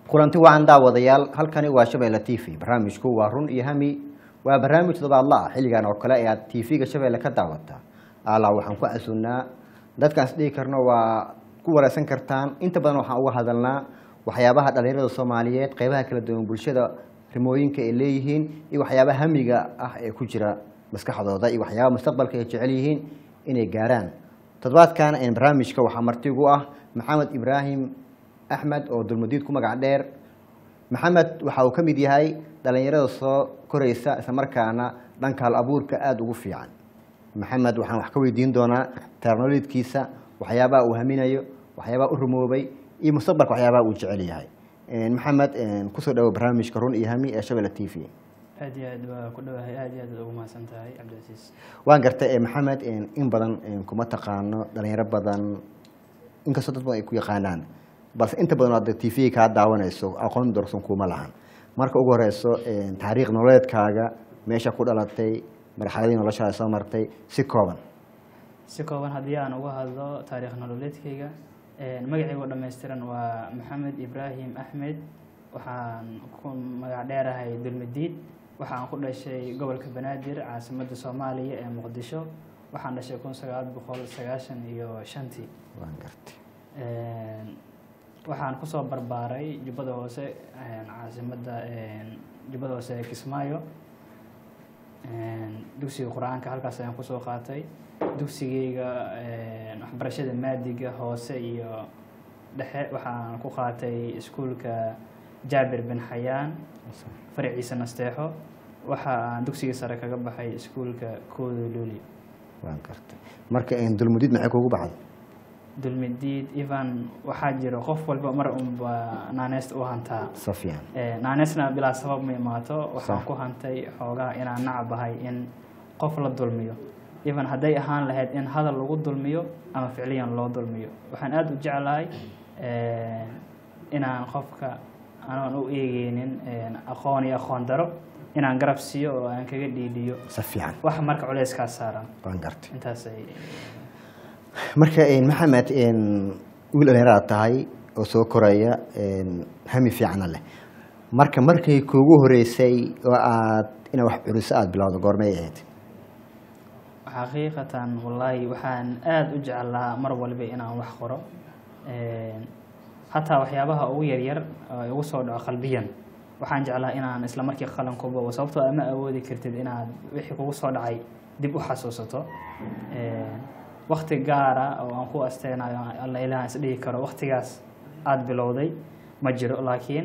kulanti wacan daawadayaal halkani waa shabeelle t v barnaamijku waa run iyo hami waa barnaamij todobaadla ah xilligan oo kale ee aad t v-ga shabeelle ka daawata allah waxaan ku casunnaa dadkaas dhihi karno waa ku wareysan kartaan inta badan waxaan uga hadalnaa waxyaabaha dhalinyarada soomaaliyeed qeybaha kala duwan bulshada rimooyinka ay leeyihiin iyo waxyaabaha hamiga ah ee ku jira maskaxdooda iyo waxyaabaha mustaqbalka ay jecel yihiin inay gaaraan toddobaadkan barnaamijka waxaa martigu ah maxamed ibraahim axmed oo dulmadiid ku magac dheer maxamed waxa uu ka mid yahay dhalinyarada soo koreysa islamarkaana dhanka hal abuurka aada ugu fiican maxamed waxaan wax ka weydiin doonaa taarnololidkiisa waxyaabaha uu haminayo waxyaabaha u rumoobay iyo mustaqbalka waxyaabaha uu jecel yahay maxamed kusoo dhawo barnaamijka run iyo hami ee shabelle t v aad iyo aad waa ku dhawahay aad iyo aad ugu mahadsan tahay cabdicasiis waan gartay maxamed in badan kuma taqaano dhalinyaro badan inkastoo dad badan ay ku yaqaanaan balse inta badan hadda t v kaa daawanayso aqoon dorsan kuma lahan marka ugu horeyso taariikh nololeedkaaga meesha ku dhalatay marxaladii noloshaada soo martay si kooban si kooban haddii aan uga hadlo taariikh nololeedkayga magacaygu dhammaystiran waa maxamed ibraahim axmed waxaan ku magac dheerahay dulmadiid waxaan ku dhashay gobolka banaadir caasimadda soomaaliya ee muqdisho waxaan dhashay kun sagaal boqol sagaashan iyo shantii waan gartay waxaan kusoo barbaaray jubbada hoose caasimadda jubbada hoose ee kismaayo dugsiga qur-aanka halkaas ayaan kusoo qaatay dugsigeyga waxbarashada maadiga hoose iyo dhexe waxaan ku qaatay iskuulka jaabir bin xayaan faraciisa nasteexo waxa aan dugsiga sare kaga baxay iskuulka koodo luli waan gartay marka dulmudid maxay kugu baxday dulmidiid evan waxaa jiro qof walba mar unba naaneysta u hantaa si fiican naaneysna bilaa sabab ma imaato waxaan Sax. ku hantay xoogaa inaan nacabahay in qof la dulmiyo evan hadday ahaan lahayd in hadal lagu dulmiyo ama ficliyan loo dulmiyo waxaan aada u jeclahay inaan qofka anaan u eegeynin aqoon iyo aqoon daro inaan garab siiyo oo aan kaga dhiidhiyo si fiican wax marka culeyskaa saaran waan gartay intaasay marka maxamed wiil dhalinyaraad tahay oo soo koraya hami fiicana leh marka markay kuugu horeysay oo aad inaad wax curiso aada bilowdo goormay ahayd xaqiiqatan wallaahi waxaan aada u jeclaa mar walba inaan wax qoro hataa waxyaabaha ugu yaryar oo igu soo dhaco qalbiyan waxaan jeclaa inaan isla markii qalan ku bogo sababtoo ama awoodi kartid inaad wixii kugu soo dhacay dib u xasuusato wakti gaara oo aan ku asteynayo alla ilaah is dhihi karo waktigaas aada bilowday ma jiro laakiin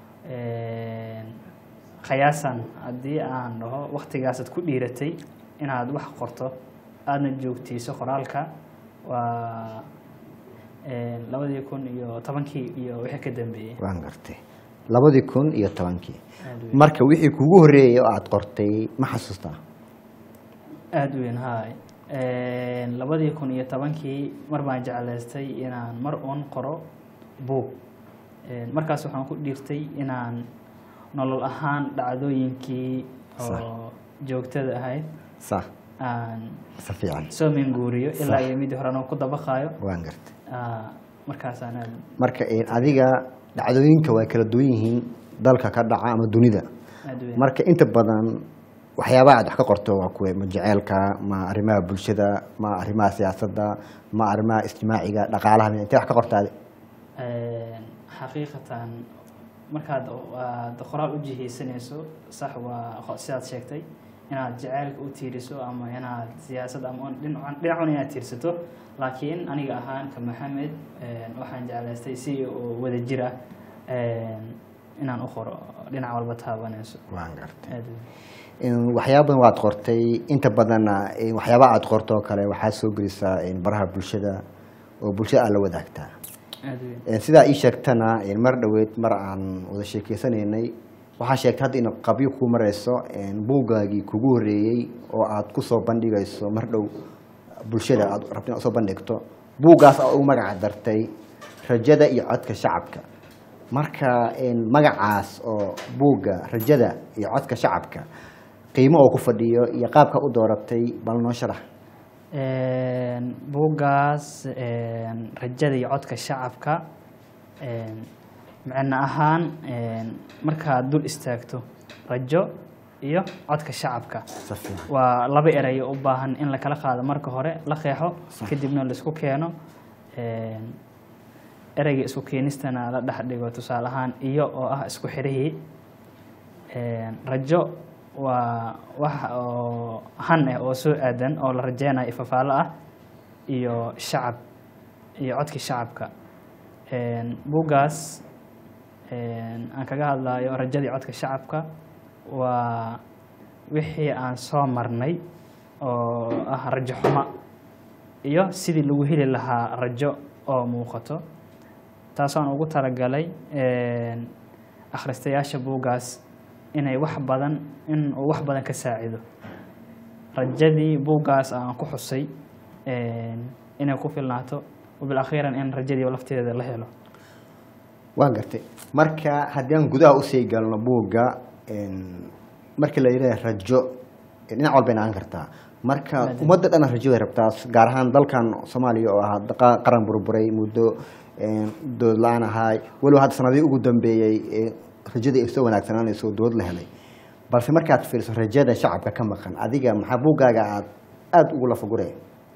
khayaasan haddii aan dhaho waktigaasaad ku dhiiratay inaad wax qorto aadna joogtiiso qoraalka waa labadii kun iyo tobankii iyo wixii ka dambeeyey waan gartay labadii kun iyo tobankii aad weyn marka wixii kuugu horeeyay oo aada qortay ma xasuustaa aada weyn haay labadii kun iyo tobankii mar baan jeclaystay inaan mar uun qoro buug markaas waxaan ku dhiirtay inaan nolol ahaan dhacdooyinkii oo joogtada ahayd sa aan si fiican soo minguuriyo ilaa Sax. iyo midii hore anoo ku dabaqaayo waan gartay Ah, markaasaan aad marka adiga dhacdooyinka waa kala duwan yihiin dalka ka dhaca ama dunida aad weyn marka inta badan waxyaabaha aad wax ka qorto waa kuwe ma jeceelka ma arrimaha bulshada ma arrimaha siyaasadda ma arrimaha ijtimaaciga dhaqaalaha intee wax ka qortaade xaqiiqatan markaad aad qoraal u jihaysanayso sax waa qo- sidaad sheegtay inaad jaceylka u tiiriso ama inaad siyaasad ama dhinacan dhinacun inaad tiirsato laakiin aniga ahaan ka maxamed waxaan jeclaystay si oo wada jir ah inaan u qoro dhinac walba taabanayso waan gartay aad weyn. waxyaaba badan waad qortay inta badanna waxyaaba aad qorto oo kale waxaad soo gelisaa baraha bulshada oo bulshada aad la wadaagtaa aad weyn sidaa ii sheegtana mar dhoweed mar aan wada sheekeysanaynay waxaa sheegtay hadda in qabyo kuu mareyso buuggaagii kugu horeeyey oo aad kusoo bandhigayso mar dhow bulshada aad rabto inaad usoo bandhigto buuggaas aa ugu magaca dartay rajada iyo codka shacabka marka magacaas oo buugga rajada iyo codka shacabka qiimo oo ku fadhiyo iyo qaabka u dooratay bal noo sharax buuggaas rajada iyo codka shacabka micno ahaan een, markaad dul istaagto rajo iyo codka shacabka si fiican waa laba eray u baahan in la kala qaado marka hore la qeexo kadibna laisku keeno een, ereyga isku keenistana la dhex dhigo tusaale ahaan iyo oo ah isku xirihii een, rajo waa wax oo han ah oo soo aadan oo la rajeynayo ifafaalo ah iyo shacab iyo codkii shacabka een, buuggaas een, aan kaga hadlayo rajadii codka shacabka waa wixii aan soo marnay oo ah rajo xumo iyo sidii lagu heli lahaa rajo oo muuqato taasoo aan ugu talagalay een, akhristayaasha buuggaas inay wax badan in uu wax badan ka saacido rajadii buuggaas aan ku xusay een, inay ku filnaato wabilakhiiran in rajadii lafteeda la helo waan gartay marka haddii aan gudaha usii galno buugga een, marka la yidhaha rajo dhinac walba inaan kartaa marka Maadam. ummadda dhana rajoday rabtaa gaar ahaan dalkan soomaaliya oo ahaa qa- qaran burburay muddo een, dowlad la-aan ahaay walow hadda sanadihii ugu dambeeyey ee rajadii ay soo wanaagsanaanayso oo dowlad la helay balse markaad fiiriso rajada shacabka ka maqan adiga maxaa buuggaaga aad aada ugu lafaguraya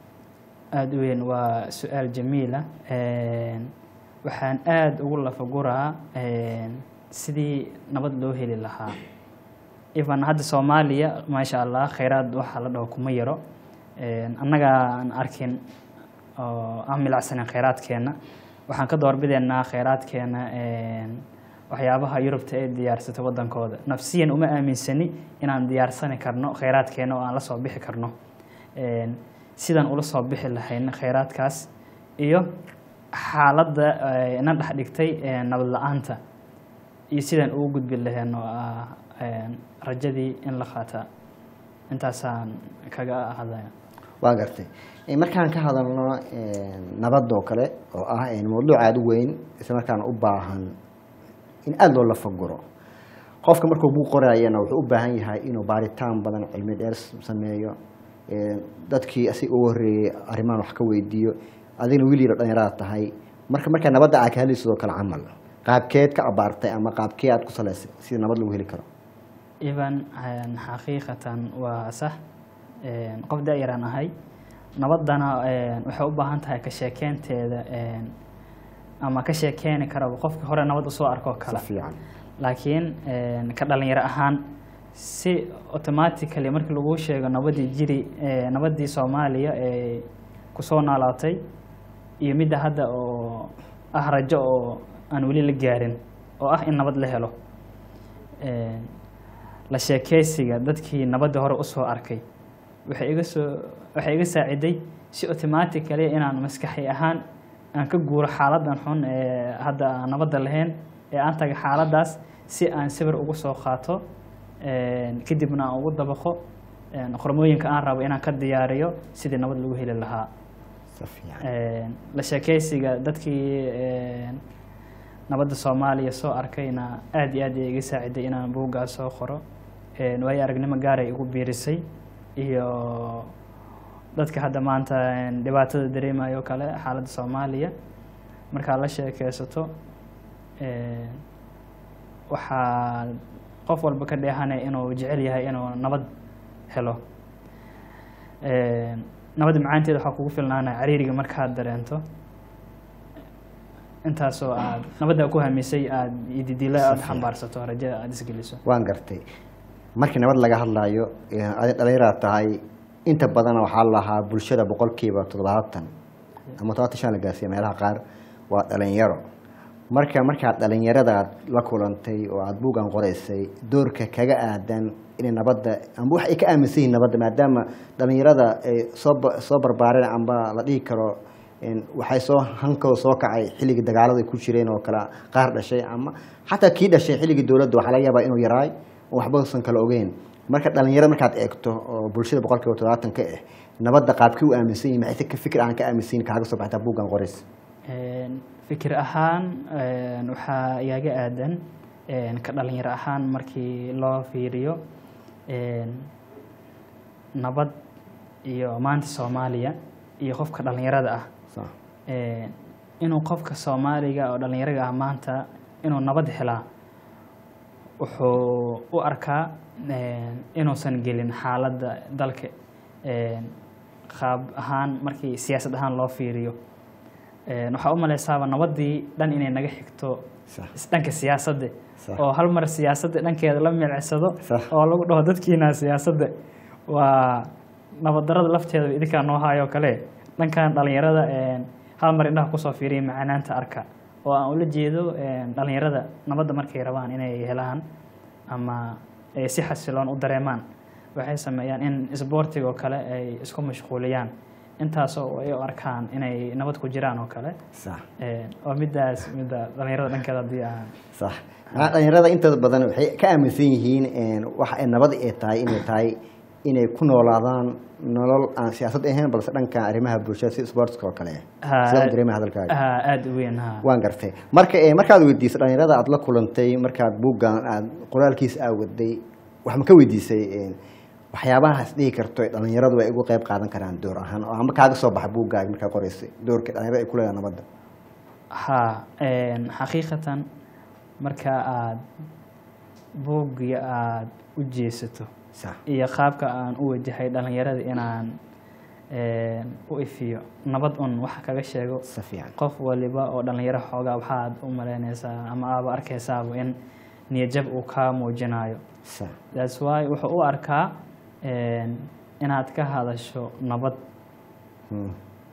aada u weyn waa su-aal jamiila Een, waxaan aada ugu lafaguraa een, sidii nabad loo heli lahaa even hadda soomaaliya maasha allah kheyraad waxaa la dhaho kuma yaro Een, annaga aan arkin oo aan milacsanin kheyraadkeena waxaan ka doorbideynaa kheyraadkeena een, waxyaabaha yurubta ee diyaarsata wadankooda nafsiyan uma aaminsani inaan diyaarsani karno kheyraadkeena oo aan la soo bixi karno Een, sidaan ula soo bixi lahayna kheyraadkaas iyo xaaladda eh, na dhex dhigtay eh, nabad la-aanta iyo sidaan ugu gudbi lahayn oo ah een, rajadii in la qaataa intaasaan kaga hadlaya waa gartay Eh, markaan ka hadalno eh, nabad oo kale oo ah eh, mawduuc aada u weyn isla markaana u baahan in aada loo lafaguro qofka markuu buu qorayana wuxuu u baahan yahay inuu baaritaan badan cilmi dheer s- sameeyo Eh, dadkii asiga ugu horreeyey arrimahan wax ka weydiiyo adigna wiil yaro dhalinyarada tahay marka markaa nabadda aad ka hadlayso sidoo kale camal qaabkeed ka abaartay ama qaabkee aad ku salaysay sida nabad lagu heli karo even een, xaqiiqatan waa sax Een, qof da-yaraan ahay nabaddana een, waxay u baahan tahay ka sheekeynteeda een, ama ka sheekeeni karaba qofka hore nabad usoo arkoo si kale fiican laakiin een, ka dhalinyaro ahaan si automatically markii lagu sheego nabadii jiri ee, nabadii soomaaliya ee kusoo noolaatay iyo midda hadda oo ah rajo oo aan weli la gaarin oo ah in nabad la helo Een, la sheekeysiga dadkii nabadda hore usoo arkay waxay iga soo waxay iga saaciday si automatically inaan maskaxi ahaan aan ka guuro xaaladan xun ee hadda aan nabadda lahayn ee aan taga xaaladaas si aan sawir ugu soo qaato een, kadibna aan ugu dabaqo een, qormooyinka aan rabo inaan ka diyaariyo sidii nabad lagu heli lahaa si fiican Een, la sheekeysiga dadkii een, nabadda soomaaliya soo arkayna aad iyo aad ay iga saaciday inaan buuggaas soo qoro Een, waayo aragnimo gaar ay igu biirisay iyo dadka hadda maanta een, dhibaatada dareemayo kale xaaladda soomaaliya markaad la sheekeysato een, waxaa qof walba ka dheehanaya inuu jecel yahay inuu nabad helo Een, nabadda macaanteeda waxaa kugu filnaanaya cariiriga markaad dareento intaasoo aad nabadda ku hamisay aad ididilo aad Safiya. xambaarsato rajada aad isgeliso waan gartay markii nabad laga hadlayo eh, adi dhalinyaraad tahay inta badan waxaa la lahaa bulshada boqolkiiba toddobaatan ama todobaatan shan la gaarsiiya meelaha qaar waa dhalinyaro marka markaad dhalinyaradaad la kulantay oo aada buuggan qoraysay doorka kaga aadan inay nabadda amba wax ay ka aaminsan yihiin nabadda maadaama dhalinyarada ay soo ba- soo barbaareen amba la dhihi karo een, waxay soo hankooda soo kacay xilligii dagaalada ay ku jireen oo kale qaar dhashay ama xataa kii dhashay xilligii dowladda waxaa laga yaabaa inuu yaraay oo waxba usan kala ogeyn marka dhalinyarada markaad eegto oo bulshada boqolkiiba toddobaatan ka ah nabadda qaabkii u aaminsan yihin maxay ka fikir aan ka aaminsan yihin kaaga soo baxtaa buuggan qorays Een, fikir ahaan een, waxaa igaga aadan een, ka dhalinyaro ahaan markii loo fiiriyo een, nabad iyo maanta soomaaliya iyo qofka dhalinyarada ah So, Een, inuu qofka soomaaliga oo dhalinyaraga ah maanta inuu nabad helaa wuxuu u arkaa een, inuusan gelin xaaladda dalka een, qaab ahaan markii siyaasad ahaan loo fiiriyo Een, waxaa u maleysaaba nabadii dhan inay naga xigto sax is- dhanka siyaasadda Sax. oo hal mar siyaasadda dhankeeda la milicsado Sax. oo lagu dhaho dadkiina siyaasadda waa nabaddarada lafteeda idinkaa noo hayo kale dhankan dhalinyarada een, hal mar indhaha kusoo fiiriya macanaanta arka oo aan ula jeedo een, dhalinyarada nabadda markay rabaan inay helaan ama ay si xasiloon u dareemaan waxay sameeyaan in isboortiga oo kale ay isku mashquuliyaan intaasoo ay u arkaan inay nabad ku jiraan oo kale sax Een, waa midaas midda dhalinyarada dhankeeda haddii aan sax macnaha dhalinyarada intooda badan waxay ka aaminsan yihiin een, waxa ay nabad ay tahay inay tahay inay ku noolaadaan nolol aan siyaasad ahayn balse dhanka arrimaha bulshada si sportska oo kale sidee u dareemay hadalkaaga Ah, aada u weyn ha waan gartay marka eh, markaad weydiisay dhalinyarada aad la kulantay markaad buuggan aad qoraalkiisa aa waday wax ma ka weydiisay een, waxyaabahaas dhihi karto ee dhalinyaradu ay ugu qayb qaadan karaan door ahaan oo ama kaaga soo baxa buuggaaga markaa qoraysay doorka dhalinyarada ay ku leedahay nabadda ha een, xaqiiqatan marka aad buugga aada u jeesato sax iyo qaabka aan u wajahay dhalinyarada inaan een, u ifiyo nabad un wax kaga sheego si fiican qof waliba oo dhalinyaro xoogaa waxaad u malaynaysaa ama aaba arkaysaaba in niyajab uu kaa muujinayo sax that's why wuxuu u arkaa een, inaad ka hadasho nabad Hmm,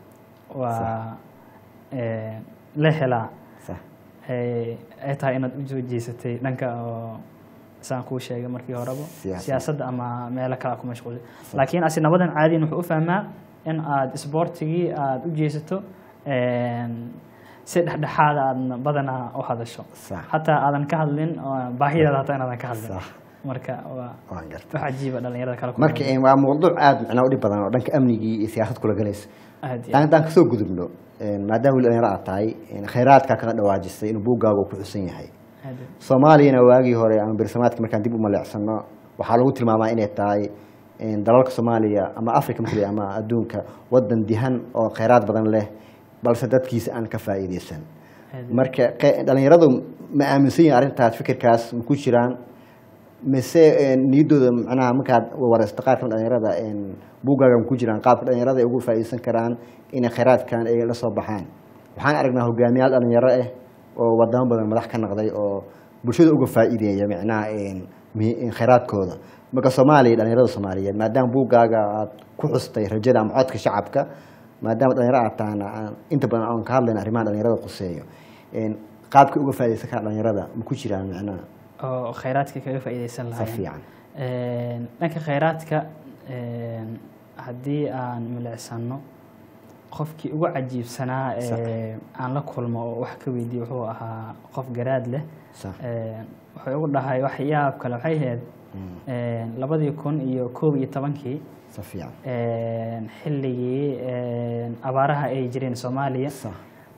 waa een, la helaa sax ay ay tahay inaad u soo jeesatay dhanka oo saan kuu sheegay markii horeba Siyaasadda. siyaasadda ama meelo kale ku mashquulay laakiin asi nabadan caadiyin wuxuu u fahmaa in aad isboortigii aad u jeesato een, si dhexdhexaada aadna badanaa u hadasho sax hataa aadan ka hadlin oo baahidaada hataa inaadan ka hadlin sax marka waa waan gartay wax cajiiba dhalinyarada kale ku marka nool. een, waa mawduuc aada macnaa u dhib badan oo dhanka amnigii iyo siyaasad kula galaysa aad iyo taan haddaan kasoo gudubno een, maadaama weli dhalinyaro aad tahay een, khayraadkaa kaga dhawaajisay inuu buuggaaga uu ku xusan yahay aad soomaaliyana waagii hore ama bersamaadka markaan dib u maleecsano waxaa lagu tilmaamaa inay tahay een, dalalka soomaaliya ama africa markii ama adduunka wadan dihan oo khayraad badan leh balse dadkiisa aan ka faa'iideysan aad marka qe- dhalinyaradu ma aaminsan yihin arrintaas fikirkaas ma ku jiraan mise een, niyaddooda macnaha markaad wareysto qaar kamid dhalinyarada een, buuggaaga ma ku jiraan qaabka dhalinyarada ay ugu faa'iideysan karaan inay khayraadkan ay la soo baxaan waxaan aragnaa hogaamiyaal dhalinyaro ah oo wadamo badan madax ka noqday oo bulshada uga faa'iideeya macnaha een, mi- een khayraadkooda marka soomaaliya dhalinyarada soomaaliyeed maadaama buuggaaga aad ku xustay rajada ama codka shacabka maadaama dhalinyaro aad tahana aan inta badan aan ka hadlayna arrimaha dhalinyarada quseeyo een, qaabka uga faa'iideysan kara dhalinyarada ma ku jiraan macnaha oo khayraadka kaga faa'iideysan si lahaayeen fiican Een, dhanka khayraadka een, haddii aan milicsano qofkii ugu cajiibsanaa ee aan la kulmo oo wax ka weydiiye wuxuu ahaa qof garaad leh sax Een, wuxuu igu dhahay waxyaab kale waxay ahayd Mm, een, labadii kun iyo koob iyo tobankii si fiican een, xilligii een, abaaraha ay jireen soomaaliya sax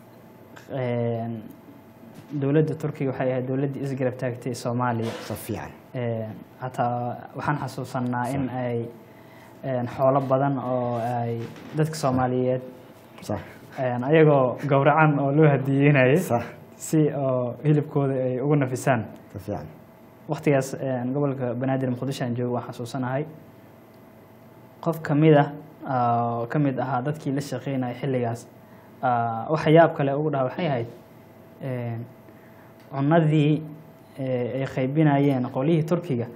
een, dowladda turkiga waxay ahayd dowladdii isgarab taagtay soomaaliya si fiican Een, hataa waxaan xasuusanaa in ay een, xoolo badan oo ay dadka soomaaliyeed sax een, ayagoo gowracan oo loo hadiyeynayay sax si oo hilibkooda ay ugu nafisaan si fiican waqtigaas een, gobolka banaadir muqdisho aan joogo waan xasuusanahay qof kamid ah oo ka mid ahaa dadkii la shaqeynayay xilligaas ah, waxa yaab kale ugu dhaha waxay ahayd een, cunadii ee, ay qaybinayeen qolihii turkiga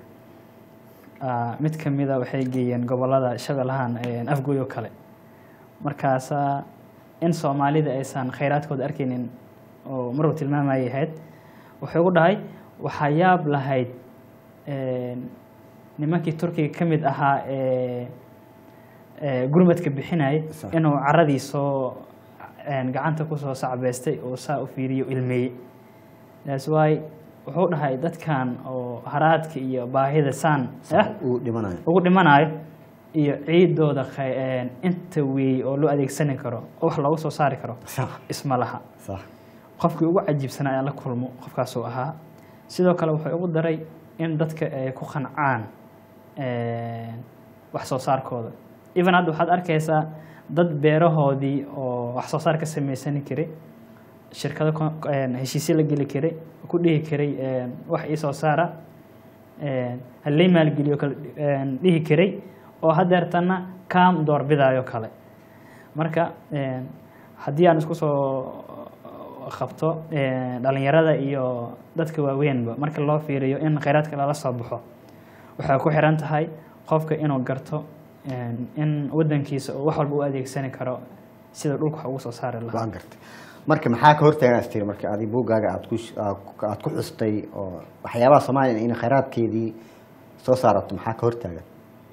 ah, mid kamida waxay geeyeen gobolada shabeellahan een, afgoy oo kale markaasa in soomaalida aysan khayraadkooda arkaynin oo maruu tilmaamayay ahayd wuxuu ugu dhahay waxaa yaab lahayd een, nimankii turkiga ka mid ahaa ee ee gurmadka bixinayay Sax. inuu caradii soo een, gacanta kusoo sacbeystay oo saa u fiiriyo ilmeeyey that's why wuxuu dhahay dadkan oo haraadka iyo baahida saan sax eh, uu dhimanayo ugu dhimanayo iyo ciidooda khay- een, inta weey oo loo adeegsani karo oo wax loogu soo saari karo sax isma laha sax qofkii ugu cajiibsanaa aan la kulmo qofkaasuu ahaa sidoo kale wuxuu ugu daray in dadka ay ku qancaan een, wax soo saarkooda even hadda waxaad arkaysaa dad beerahoodii oo wax soo saar ka samaysan kari shirkado ko- een, heshiisyo la geli karay ku dhihi karay een, wax ii soo saara een, halay maalgeliyo kale een, dhihi karay oo hadeertana kaam doorbidayo kale marka een, haddii aan isku soo qabto een, dhalinyarada iyo dadka waaweynba marka loo fiiriyo in kheyraadka lala soo baxo waxay ku xiran tahay qofka inuu garto een, in wadankiisa uu wax walba u adeegsani karo sida dhulka wax ugu soo saari lahaa waan gartay marka maxaa ka hortaagan astiri marka adi buuggaaga aad ku aad ku- aad ku xustay oo waxyaabaha soomaaliya in khayraadkeedii soo saarato maxaa ka hortaagan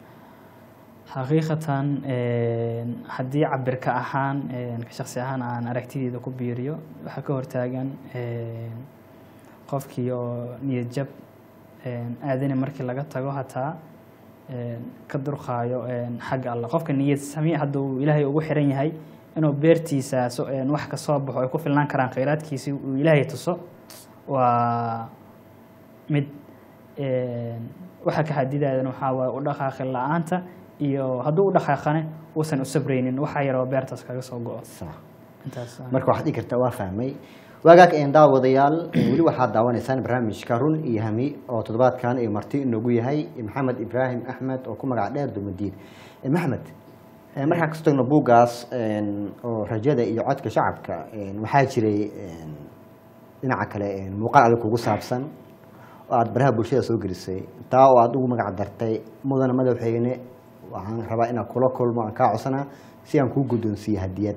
xaqiiqatan een, haddii cabirka ahaan een, ka shaksi ahaan aan aragtideeda ku biiriyo waxaa ka hortaagan een, qofkii oo niyad jab een, aadani markii laga tago hataa een, ka durqaayo een, xagga alla qofka niyad sami hadduu ilaahay ugu xiran yahay inuu beertiisa so- een, wax ka soo baxo ay ku filnaan karaan kheyraadkiisi uu ilaahay tuso waa mid een, waxa ka xadidayan waxaa waaye u dhaqaaqi la-aanta iyo hadduu u dhaqaaqane uusan u sabraynin waxa yaroo beertaas kaga soo go-o sax intaas ah. marka waxaad dhigi kartaa waa fahmay waagaag een daawadayaal weli waxaad daawanaysaan barnaamijka run iyo hami oo toddobaadkan iyo marti inoogu yahay maxamed ibraahim axmed oo ku magac dheer dumadiid Eh, maxamed eh, markaan kasoo tagno buuggaas een, oo rajada iyo codka shacabka een, waxaa jiray een, dhinaca kale een, muuqaal adag kugu saabsan oo aada baraha bulshada soo gelisay taa oo aada ugu magac dartay mudana madaxweyne waxaan rabaa inaan kula kulmo aan kaa codsanaa si aan kuu guddoonsiiyo hadiyad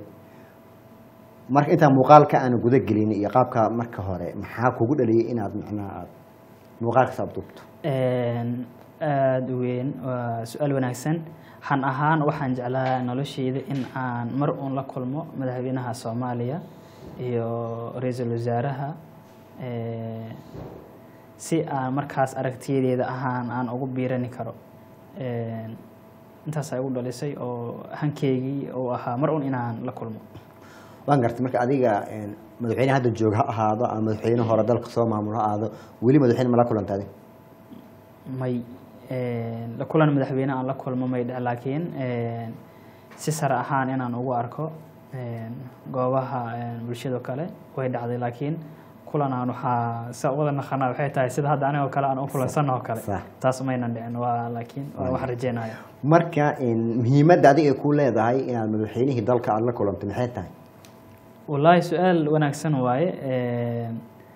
marka intaan muuqaalka aan guda gelin iyo qaabka marka hore maxaa kugu dhaliyay inaad macnaha aad muuqaalkaas aad duubto Een, aada u weyn waa su-aal wanaagsan han ahaan waxaan jeclaa nolosheyda in aan mar uun la kulmo madaxweynaha soomaaliya iyo ra-iisul wasaaraha ee, si aan markaas aragtiyadeeda ahaan aan ugu biirani karo Een, intaas ay ugu dhalisay oo hankeygii uu ahaa mar uun inaan la kulmo waan gartay marka adiga een, madaxweyne hadda joog ha ahaado ama madaxweyne hore dalka soo maamulo ha ahaado weli madaxweyne ma la kulanta adi may een, la kulan madaxweyne aan la kulmo may dhec laakiin een, si sare ahaan inaan ugu arko een, goobaha een, bulshado kale way dhacday laakiin kulanaan waxaa sa wada naqanaa waxay tahay sida hadda anigoo kale aan u kulansanoo kale Sax. taas maynan dhicin waa laakiin waa wax rajeynaya marka een, muhiimadda adiga ay ku leedahay inaad madaxweynihii dalka aad la kulanto maxay tahay wallaahi su-aal wanaagsan waaye een,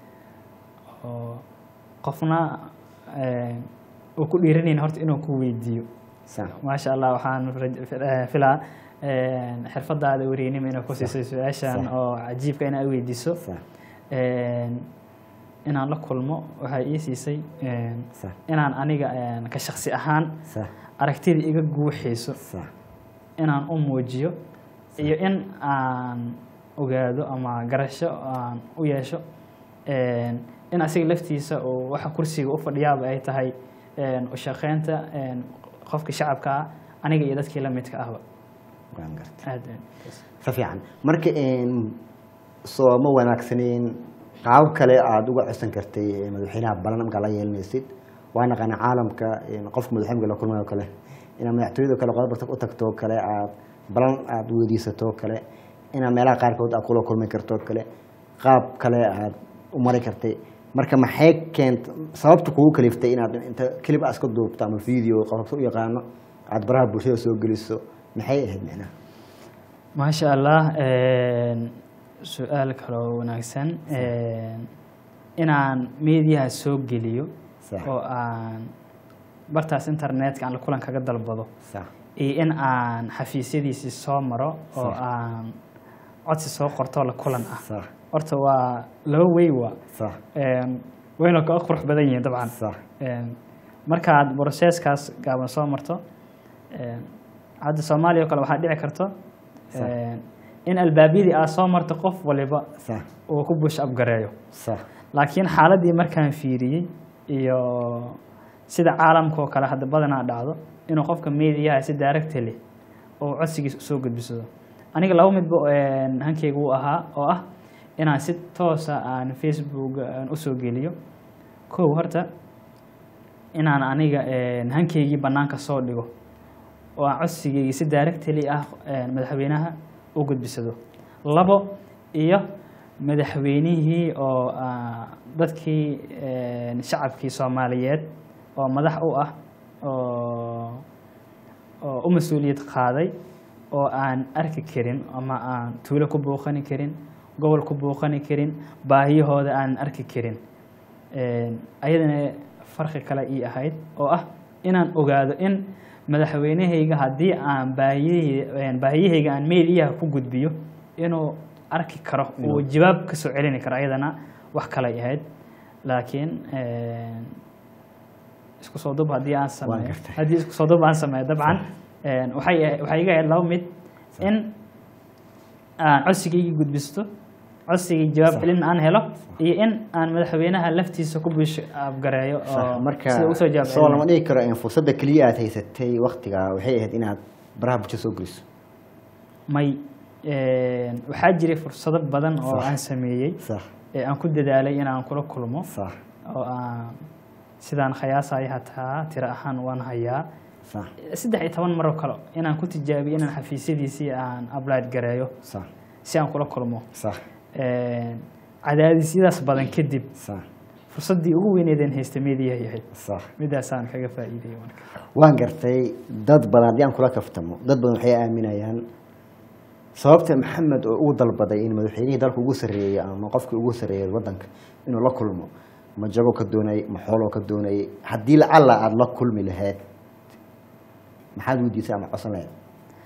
oo qofna een, uu ku dhiiranayn horta inuu ku weydiiyo sax maasha allah waxaan raj- eh, filaa een, xirfadaada weriynima inay ku siisay su-aashan Sax. oo cajiibka inaad weydiiso sax Een, inaan la kulmo waxay ii siisay een, sax inaan aniga een, ka shaksi ahaan sax aragtida iga guuxayso sax inaan u muujiyo iyo in aan ogaado ama garasho aan u yeesho een, in asiga laftiisa oo waxa kursiga u fadhiyaaba ay tahay een, u shaqeynta een, qofka shacabka ah aniga iyo dadkii la midka ahba waan gartay aad si fiican marka een, soo ma wanaagsaneyn qaab kale aada uga codsan kartay ee madaxweynaha balan markaa la yeelanaysid waa naqaana caalamka een, qofka madaxweynaha la kulmayo kale inaad madaxtooyada kale qodob u tagto kale aad balan aada weydiisato kale inaad meelaha qaarkood aad kula kulmi karto kale qaab kale aad u mari kartay marka maxay keent sababta kugu kaliftay inaad inta kelib aad iska duubto ama video qofka u yaqaano aad baraha bulshada soo geliso maxay ahayd micnaha maasha allah een, su-aal kaloo wanaagsan een, inaan meediyaha soo geliyo Sax. oo aan bartaas internetka aan la kulan kaga dalbado sax iyo in aan xafiisyadiisii soo maro oo Sax. aan codsi soo qorto la kulan ah sax horta waa laba wey waa sax Een, wayna ka qurux badan yihiin dabcan sax Een, markaad broseskaas gaaban soo marto een, hadda soomaaliya oo kale waxaa dhici karto Sax. een, in albaabyadii aad soo marto qof waliba sax uu ku bush abgareeyo sax laakiin xaaladii markaan fiiriyey iyo sida caalamka oo kale hadda badanaa dhacdo inuu qofka mediyaha si daaragta leh oo codsigiisa usoo gudbisado aniga laba midba een, hankeyga uu ahaa oo ah inaan si toosa aan facebook aan usoo geliyo kow horta inaan aniga een, hankeygii banaanka soo dhigo oo aan codsigeygii si daaragtali ah een, madaxweynaha u gudbisado labo iyo madaxweynihii oo ah, dadkii een, shacabkii soomaaliyeed oo madax u ah oo oo u mas-uuliyad qaaday oo aan arki karin ama aan tuulo ku booqani karin gobol ku booqani karin baahiyahooda aan arki karin Een, ayadana farqi kale ii ahayd oo ah inaan ogaado in madaxweynahayga haddii aan baahiyahey- baahiyahayga aan meeliyaha ku gudbiyo inuu arki karo uu jawaab ka soo celini karo ayadana wax kalay ahayd laakiin een, isku soo dub haddii aan sameeyo gartay. haddii isku soo dub aan sameeyo dabcan een, waxay ahayd- waxay iga ahayd laba mid in aan codsigaygii gudbisto codsigii jawaab Sax. celin aan helo iyo in aan madaxweynaha laftiisa ku bish abgareeyo oo marka sida usoo jawaab soo lama celinayo. dhigi karo in fursadda keliya aad haysatay waktigaa waxay ahayd inaad baraha bulshada soo geliso may een, waxaa jiray fursado badan oo Sax. aan sameeyey sax ee aan ku dadaalay inaan kula kulmo sax oo aan sidaan khayaasaya hataa tiro ahaan waan hayaa sax saddex iyo toban maroo kale inaan ku tijaabiyo inaan xafiisyadiisii aan ablaad gareeyo sax si aan kula kulmo sax Een, cadaadisyadaas badan kadib sax fursaddii ugu weyneedeen haysta meediyahay ahayd sax midaasaan kaga faa'iidayay marka waan gartay dad badan haddii aan kula kaftamo dad badan waxay aaminayaan sababta maxamed oo ugu dalbaday in madaxweynihii dalka ugu sarreeyey ama qofkii ugu sarreeyay waddanka inuu la kulmo ma jago ka doonayay ma xooloo ka doonayay haddii lacalla aada la kulmi lahayd maxaad weydiisay ama codsan lahayd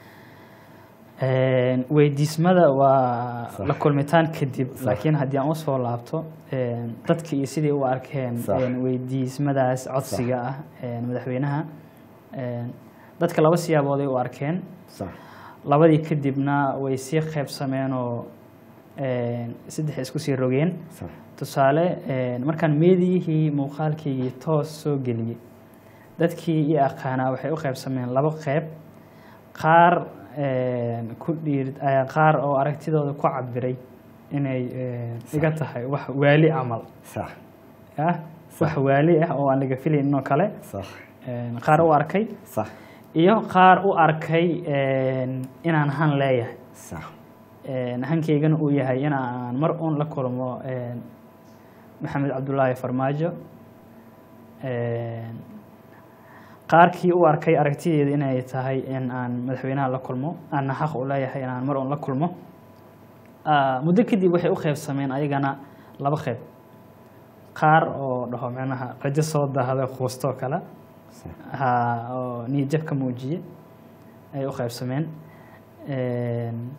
Een, weydiismada waa Sax. la kulmitaan kadib Sax. laakiin haddii aan usoo laabto een, dadka iyo sidai u arkeen Sax. een, weydiismadaas codsiga ah een, madaxweynaha een, dadka laba siyaabood ay u arkeen sax labadii kadibna way sii qaybsameen oo een, saddex isku sii rogeen sax tusaale een, markaan meediyihii muuqaalkaygii toos soo geliyey dadkii i aqaanaa waxay u qaybsameen laba qeyb qaar een, ku dhiir eh, qaar oo aragtidooda ku cabiray inay een, iga tahay wax waali camal sax ah wax waali ah oo aan laga filayn oo kale sax een, qaar u arkay sax iyo qaar u arkay een, inaan han leeyahay sax Een, hankaygana uu yahay in aan mar uun la kulmo een, maxamed cabdulaahi farmaajo Een, qaarkii u arkay aragtideeda inay tahay in aan madaxweynaha la kulmo aanna xaq u leeyahay in aan mar uun la kulmo Ah, muddo kadib waxay u qeybsameen ayagana laba qeyb qaar oo dhaho micnaha rajo soo dahda quustoo kale sax ha oo niyadjab ka muujiye ay u qaybsameen Een,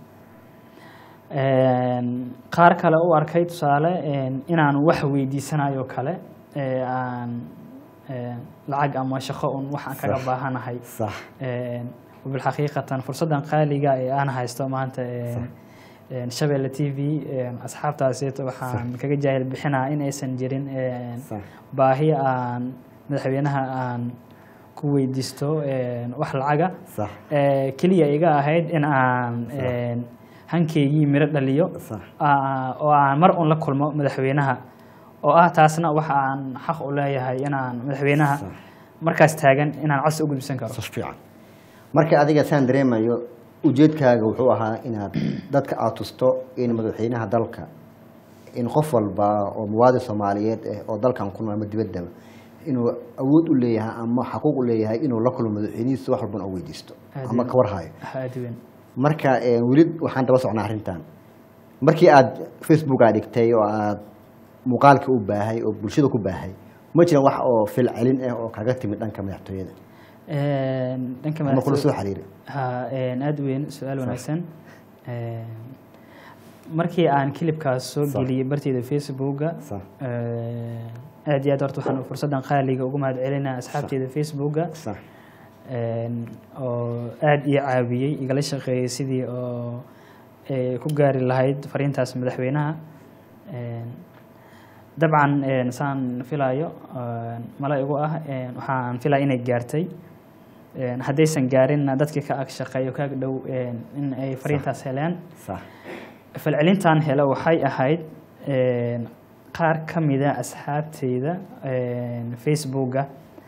een, qaar kale u arkay tusaale een, inaan wax weydiisanayo kale ee aan een, lacag ama shaqo un wax aan kaga Sax. baahanahay sax Een, wabilxaqiiqatan fursaddan qaaliga ee aan haysto maanta een, een, shabeelle t v een, asxaabtaaseeto waxaan kaga jaahil bixinaa in aysan jirin een, sax baahi aan madaxweynaha aan ku weydiisto een, wax lacaga sax ee, keliya iga ahayd in aan Sax. een, hankaygii miro dhaliyo sax aa- oo aan mar un la kulmo madaxweynaha oo ah taasna waxa aan xaq u leeyahay inaan madaxweynaha Sax. markaas taagan inaan codsi u gudbisan karo sas fiican marka adiga saan dareemayo ujeedkaaga wuxuu ahaa inaad dadka aad tusto in madaxweynaha dalka in qof walba oo muwaadin soomaaliyeed ah oo dalkan ku nool ama dibaddaba inuu awood u leeyahay ama xaquuq u leeyahay inuu la kulmo madaxweynihiisa wax walbana oo weydiisto Aad ama iyo- ka warhayo aad weyn marka eh, weli waxaan daba socnaa arrintan markii aad facebook aad dhigtay oo aad muuqaalka u baahay oo bulshada ku baahay ma jiran wax oo fil celin ah oo kaga timid dhanka madaxtooyada Een, dhanka ama kula madaxtooy- soo xiriiray ha een, aad weyn su-aal wanaagsan Een, markii aan kilibkaas soo Sax. geliyey barteyda facebooka sax een, aad iyo aad horta waxaan fursaddan qaaliga ugu mahad celinaa asxaabteyda facebooka sax een, oo aad ii caawiyey igala shaqeeyey sidii oo ay ku gaari lahayd fariintaas madaxweynaha Een, dabcan een, saan filayo een, mala igu ah een, waxaan filaya inay gaartay Een, haddaysan gaarinna dadkii ka ag shaqeeyo ka ag dhow een, in ay fariintaas heleen sax falcelintan hele waxay ahayd een, qaar ka mida asxaabteyda een, facebooka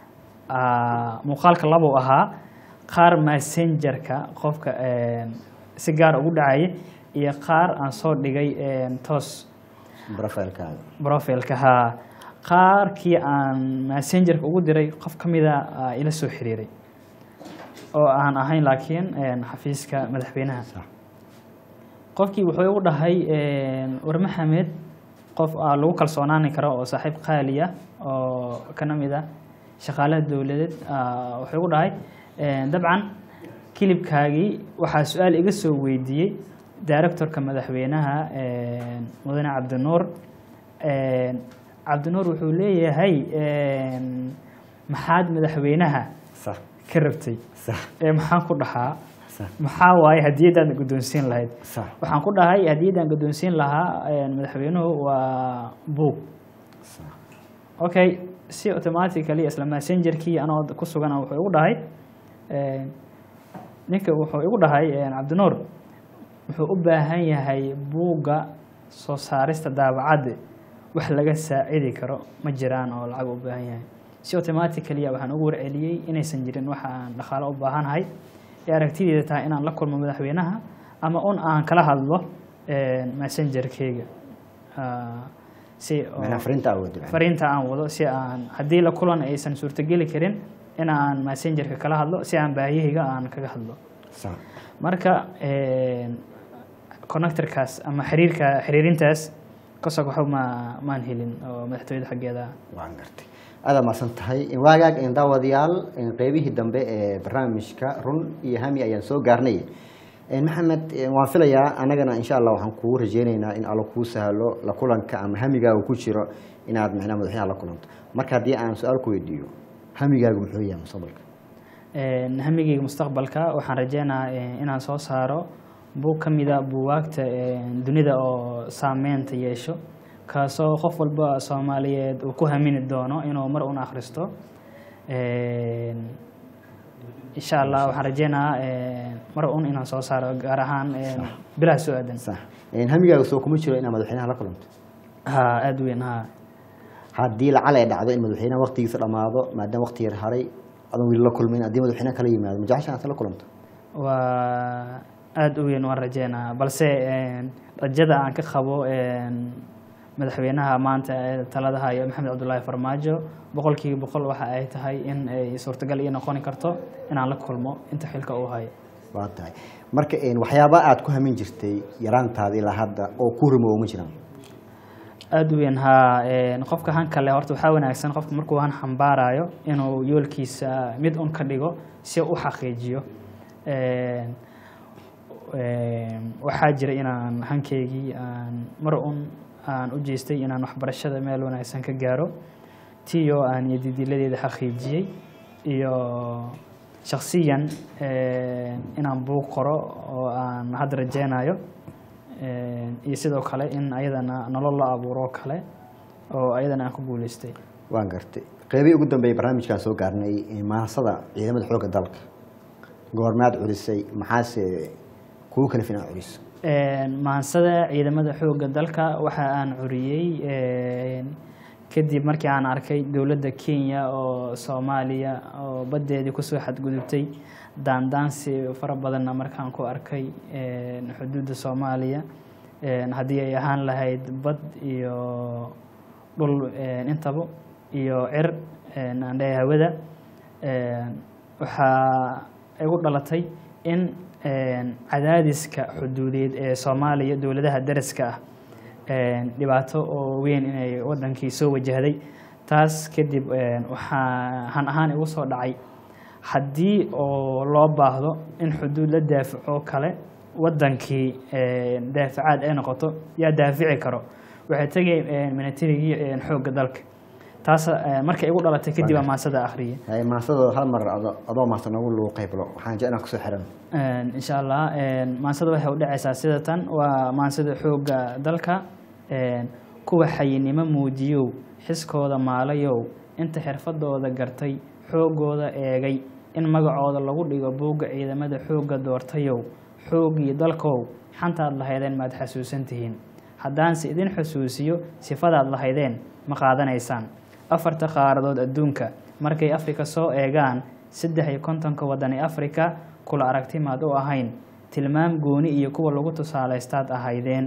aa, muuqaalka labuu ahaa qaar messengerka qofka een, si gaar ugu dhacaya iyo qaar aan soo dhigay een, toos profilekaaga profilka haa qaarkii aan messengerka ugu diray qof ka mida aa ila soo xiriiray oo aan ahayn laakiin een, xafiiska madaxweynaha sax qofkii wuxuu igu dhahay war maxamed qof aa lagu kalsoonaani karo oo saaxiib qaaliya oo kana mid ah shaqaalaha dowladeed aa, wuxuu igu dhahay een, dabcan kilibkaagii waxaa su-aal iga soo weydiiyey directorka madaxweynaha een, mudane cabdinuur een, cabdinuur wuxuu leeyahay een, maxaad madaxweynaha sax ka rabtay sax ee maxaan ku dhahaa sax maxaa waaye hadiyadaad guddoonsiin lahayd sax waxaan ku dhahay hadiyadan guddoonsiin lahaa een, madaxweynuhu waa buug sax okay si automatically isla messengerkii anoo ku sugan wuxuu igu dhahay een, ninka wuxuu igu dhahay een, cabdinuur wuxuu u baahan yahay buugga soo saarista daabacadda wax laga saacidi karo ma jiraan oo lacag u baahan yahay si automatically waxaan ugu warceliyey inaysan jirin waxa aan dhaqaalo u baahanahay ee aragtideeda tahay inaan la kulmo madaxweynaha ama un aan kala hadlo een, messengerkeyga Ah, si oo- macnaa fariinta awood fariinta aan wado si aan haddii la kulan aysan suurtogeli karin in aan messengerka kala hadlo si aan baahiyahayga aan kaga hadlo sax marka een, connectorkaas ama xiriirka xiriirintaas kasoo waxba ma maan helin oo madaxtooyada xaggeeda waan gartay aada maasan tahay waagaag in daawadayaal in qeybihii dambe ee barnaamijka run iyo hami ayaan soo gaarnay En maxamed eh, waan filayaa anagana insha allah waxaan kugu rajeyneynaa in allo kuu sahlo la kulanka ama hamigaaga ku jiro inaad micnaha madaxweynaha la kulanto marka haddii aan su-aal ku weydiiyo hamigaagu muxuu yahay mustaqbalka Een, hamigeyga mustaqbalka waxaan rajeynayaa een, inaan soo saaro buug ka mida buugaagta een, dunida oo saameynta yeesho kaasoo qof walba soomaaliyeed uu ku hamini doono inuu mar un akhristo Een, insha allah waxaan rajeynayaa een, mar un inaan soo saaro gaar ahaan een, bilaha soo aadan sax En hamigaaga soo kuma jiro inaad madaxweynaha la kulanto ha aada weyn ha haddii lacal ay dhacdo in madaxweynaha waqtigiisa dhammaado maadaama waqti yar haray adan weli la kulmin haddii madaxweynaha kala yimaado ma jecesha inaad la kulanto waa aada u weyn waan rajeynaa balse een, rajada aan ka qabo een, madaxweynaha maanta ee talada haya maxamed cabdulaahi farmaajo boqolkiiba boqol waxa ay tahay in ay suurtagal ii noqoni karto inaan la kulmo inta xilka uu hayo waa tahay marka en, waxyaaba aad ku hamin jirtay yaraantaada ilaa hadda oo ku rumoobo ma jiraan aada u weyn haa een, qofka han kale horta waxaa wanaagsan qofka markuu han xambaarayo inuu yoolkiisa mid un ka dhigo si uu u xaqiijiyo Een, een, waxaa jira inaan hankeygii aan mar un aan u jeestay inaan waxbarashada meel wanaagsan ka gaaro tiyo aan yadidiladeeda xaqiijiyey iyo shaksiyan een, inaan buug qoro oo aan hadda rajeynayo Een, iyo sidoo kale in ayadana nolol la abuuro kale oo ayadana aan ku guuleystay waan gartay qeybihii ugu dambeeyay barnaamijkaan soo gaarnay eh, maasada ciidamada xoogga dalka goormaad culisay maxaase kugu kalifin aad culiso Een, maansada ciidamada xoogga dalka waxa aan curiyey een, kadib markii aan arkay dowladda kenya oo soomaaliya oo baddeedii kusoo xadgudubtay daandaansi fara badanna markaan ku arkay een, xuduudda soomaaliya een, haddii ay ahaan lahayd bad iyo dhul een, intaba iyo cir een, aan leeyahay hawada Een, waxaa igu dhalatay in een, cadaadiska xuduudeed ee soomaaliya dowladaha daraska ah een, dhibaato oo weyn inay wadankii soo wajahday taas kadib een, waxaa han ahaan igu soo dhacay haddii oo loo baahdo in xuduud la daafaco kale wadankii een, daafacaad ay noqoto yaa daafici karo waxay tegay militarigii een, xoogga dalka taas een, markay igu dhalatay kadib aan maasada akhriyay Hay, maasada hal mar ado- adoo maasta noogu lugu qayblo waxaan jeclaan kusoo xiran Een, insha allah een, maansada waxay u dhacaysaa sida tan waa maansada xoogga dalka een, kuwa xayinimo muujiyow xiskooda maalayow inta xirfadooda gartay xoogooda eegay in magacooda lagu dhigo buugga ciidamada xoogga doortayow xooggii dalkow xantaad lahaydeen maad xasuusan tihiin haddaanse idin xusuusiyo sifadaad lahaydeen ma qaadanaysaan afarta qaaradood adduunka markay afrika soo eegaan saddex iyo kontonka waddan ee afrika kula aragti maad u ahayn tilmaam gooni iyo kuwa lagu tusaalaystaad ahaydeen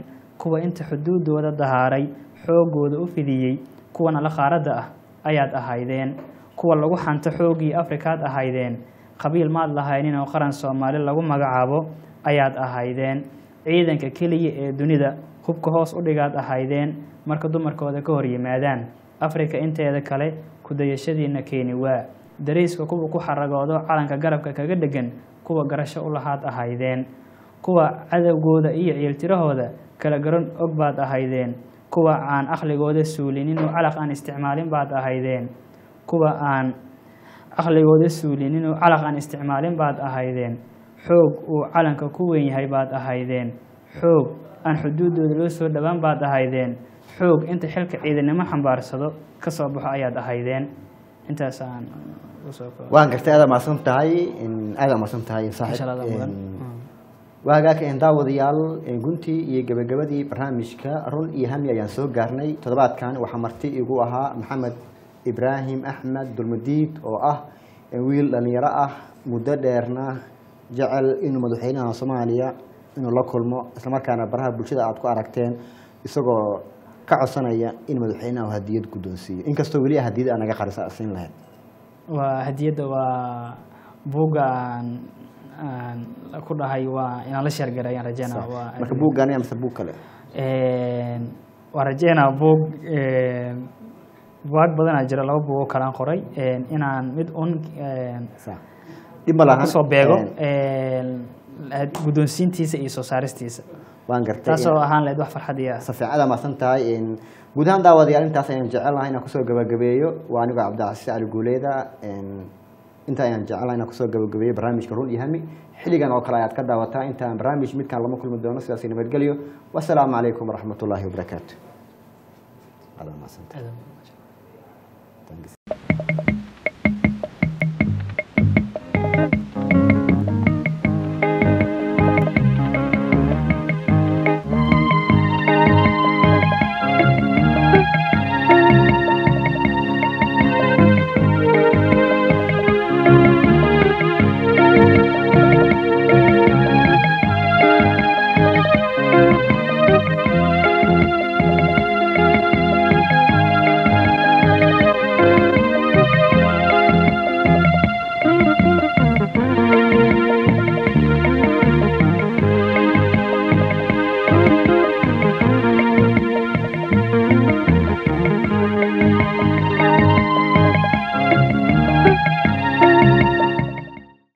kuwa inta xuduudooda dahaaray xoogooda u fidiyey kuwana la qaaradda ah ayaad ahaydeen kuwa lagu xanto xooggii afrikaad ahaydeen qabiil maad lahaynin oo qaran soomaali lagu magacaabo ayaad ahaydeen ciidanka keliya ee dunida hubka hoos u dhigaad ahaydeen marka dumarkooda ka hor yimaadaan afrika inteeda kale kudayashadiina keeni waa dariiska kuwa ku xaragoodo calanka garabka kaga dhegan kuwa garasho u lahaad ahaydeen kuwa cadowgooda iyo ciiltirahooda kala garan og baad ahaydeen kuwa aan aqligooda suulinin oo calaq aan isticmaalin baad ahaydeen kuwa aan aqligooda suulinin oo calaq aan isticmaalin baad ahaydeen xoog uu calanka ku weyn yahay baad ahaydeen xoog aan xuduudooda loo soo dhowaan baad ahaydeen xoog inta xilka ciidanimo xambaarsado ka soo baxo ayaad ahaydeen intaas aan usoo koobo waan gartay aada mahadsan tahay aada mahadsan tahay Insha Allah, saaxiib mudan. waa hagaaka een daawadayaal een guntii iyo gabagabadii barnaamijka run iyo hami ayaan soo gaarnay toddobaadkan waxaa marti igu ahaa maxamed ibraahim axmed dulmadiid oo ah wiil dhalinyaro ah muddo dheerna jecel inuu madaxweynaha soomaaliya inuu la kulmo islamarkaana baraha bulshada aad ku aragteen isagoo ka codsanaya in madaxweynaha hadiyad guddoonsiiyo inkastoo weli hadiyad aa naga qarisa siin lahayd waa hadiyadda waa buugga aan aan ku dhahay waa inaan la sheergaray ayaan rajeynaa waa marka buuggaani amase buug kale Een, waan rajeynaa buug een, buugaag badanaa jira laba buug oo kale aan qoray een, inaan mid un een, Sa- dhib ma lahan kusoo beego Een, een, had- guddoonsiintiisa iyo soo saaristiisa waan gartay taasoo ahaan lahayd wax farxad iyo safiicada maasan tahay in guud ahaan daawadayaal intaas ayaan jecelnahay inaan kusoo gabagabeeyo waa anigoo cabdicasiis cali guuleeda een, inta ayaan jecelnahay inaan kusoo gabagabeeyo barnaamijka run iyo hami xilligan oo kale ayaad ka daawataa intaan barnaamij midkaan lama kulmi doono sidaas nabadgelyo wasalaamu calaykum waraxmat ullaahi wabarakaatu Aad waa mahadsantahay. Thanks.